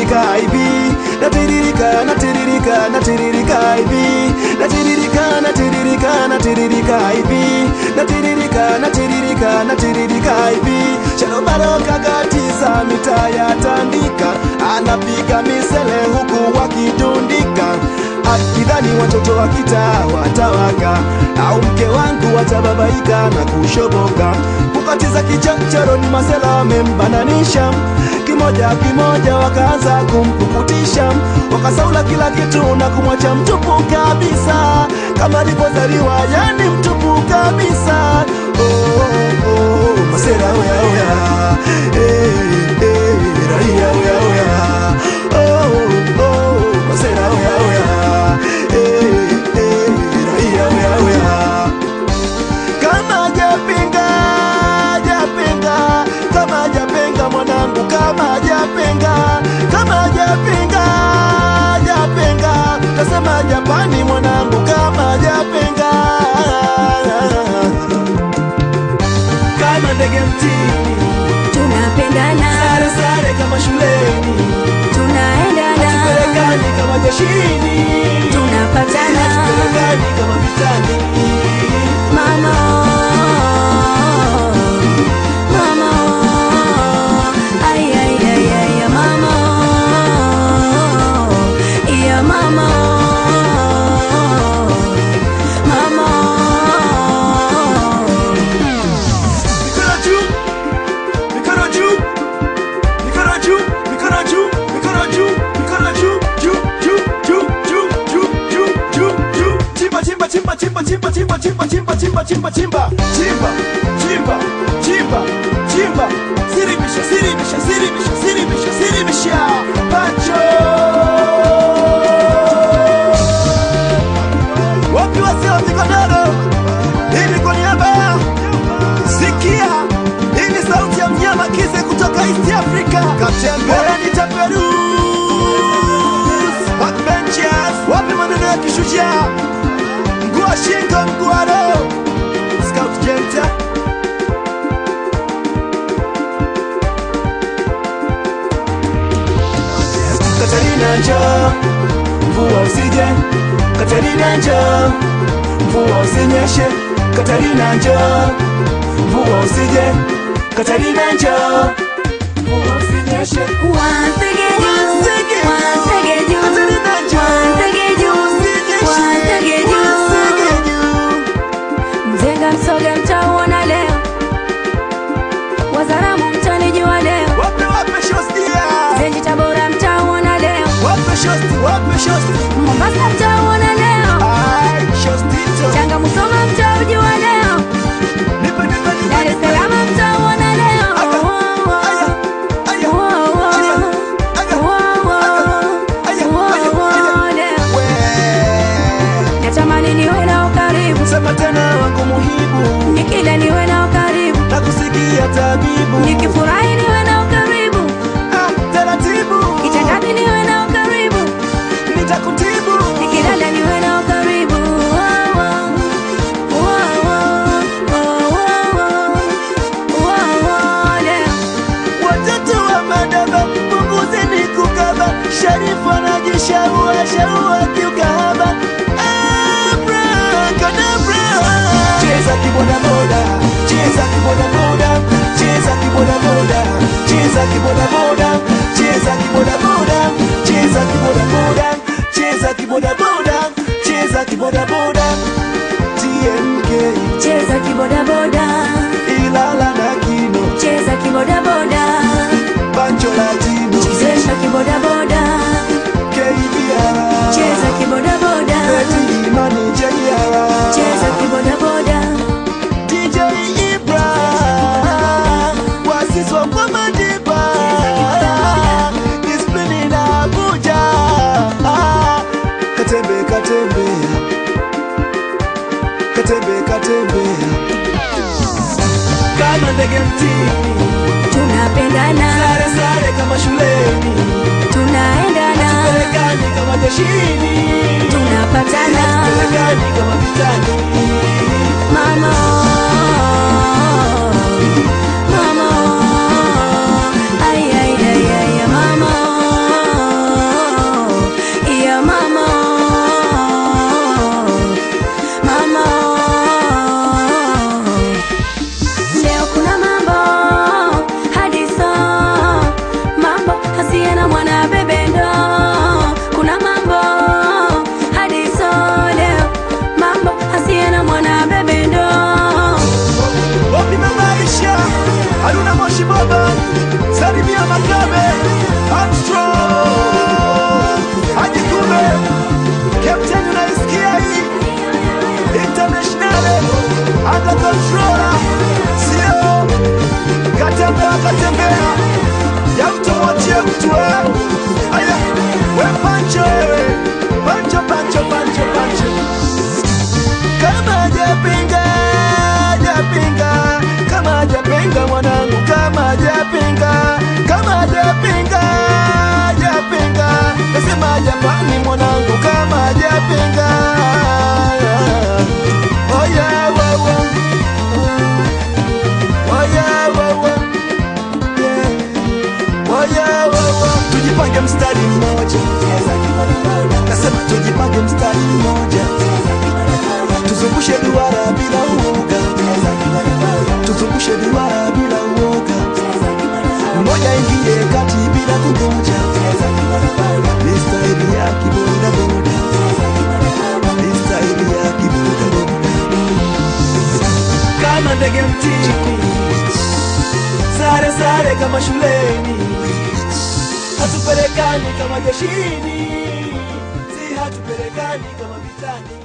natiririka hivi natiririka natiririka natiririka hivi natiririka natiririka natiririka hivi natiririka natiririka natiririka hivi shalobaro kakatiza mitaa ya tandika anapiga misele huku wakitundika akidhani watoto wa kitaa watawaka au mke wangu watababaika na kushoboka kukatiza kichochoro ni masela wamembananisha kimoja kimoja wakaanza kumpukutisha wakasaula kila kitu na kumwacha mtupu kabisa kama alivyozaliwa yani mtupu kabisa oh, oh, oh, masera oya oya eh, eh, raia oya oya oh, oh, masera oya oya eh, eh, raia oya oya kama japinga japinga kama japinga mwanangu kama japinga kama japinga japinga tasema japani mwanangu kama japinga kama ndege mtini tunapendana sare sare kama shuleni tunaendana pelekani kama jeshini tunapatana pelekani kama vitani mama mama ay ay ay ay ya mama ya mama mama Mikono juu, mikono juu, mikono juu, mikono juu, mikono juu, mikono juu, juu, juu, juu, juu, juu, juu, juu, juu. Chimba, chimba, chimba, chimba, chimba, chimba, chimba, chimba, chimba, chimba, chimba, chimba, chimba, chimba, chimba. Siribisha, siribisha, siribisha, siribisha, siribisha. Pancho. Wapi wazee wa migodoro? Hii ni kwa niaba ya Sikia, hii ni sauti ya mnyama Kize kutoka East Africa. Katembea ni Taperus. Backbenchers, wapi maneno ya kishujaa? Mguu wa shingo, mguu wa roho. Scout Jenta. Katarina njoo, mvua usije. Katarina njoo, mvua usinyeshe. Katarina njoo, mvua usije. Katarina njoo, mvua usinyeshe. Once again, Once again, once again, Katarina njoo, once again, usinyeshe. once again, Once again. Mzenga msoga mtauona leo, Wazaramu mtanijua leo, Wape wape shostia. Zenji Tabora mtauona leo, Wape shosti, wape shosti. Mombasa mtauona leo, Ai, shostito. Tanga Musoma mtaujua leo, Nipe, nipe, nipe, Dar es nipe. Salaam mtauona leo. Aya, Oh, oh, aya, aya, oh, oh, aya, oh, aya, oh, aya, oh, aya, oh, aya. oh, leo. We. Natamani niwe nao karibu, Sema tena wangu muhibu nikila niwe nao karibu, na kusikia tabibu nikifurahi niwe nao karibu, ah, taratibu kitandani niwe nao karibu, nitakutibu nikilala niwe nao karibu. Oh, oh, oh, oh, oh, oh, oh, oh, oh, leo. watoto wa madaba punguzeni kukaba sharifu anajishaua shaua kiukahaba Abracadabra. cheza kibodaboda cheza kibodaboda cheza kibodaboda cheza kibodaboda cheza kibodaboda cheza kibodaboda cheza kibodaboda cheza kibodaboda tmk Cheza kibodaboda, ilala na kino cheza kibodaboda, bancho latino chezesha kibodaboda, kbr cheza kibodaboda, eti imani jr cheza kibodaboda. dj ibra wasiswa kwa madiba disiplini na abuja katembe katembea katembe katembea kama ndege mtini Tunapendana, sare sare kama shuleni tunaendana, pelekani kama jeshini tunapatana. pelekani kama vitani Mama, mama, ay ay ay ay, mama, salimia Makabe Armstrong Haji Kume Captain unaisikia hii International Under controller Sio Katembea katembea Ya mtu mwachie mtu eh Aya We pancho wewe Pancho pancho pancho pancho Kama japinga Japinga Kama japinga mwanangu Kama japinga Kama japinga Japinga Nasema jamani mwanangu Kama japinga Oh yeah, wow, wow. Oh yeah, wow, wow. Yeah. Oh yeah, wow, wow. Tujipange mstari mmoja Nasema tujipange mstari mmoja Tuzungushe duara bila uoga Tuzungushe duara bila uoga Mmoja ingie kati bila kungoja Ni staili ya kiboda boda Ni staili ya kiboda boda Kama ndege mtini Sare sare kama shuleni Hatupelekani kama jeshini Si hatupelekani kama vitani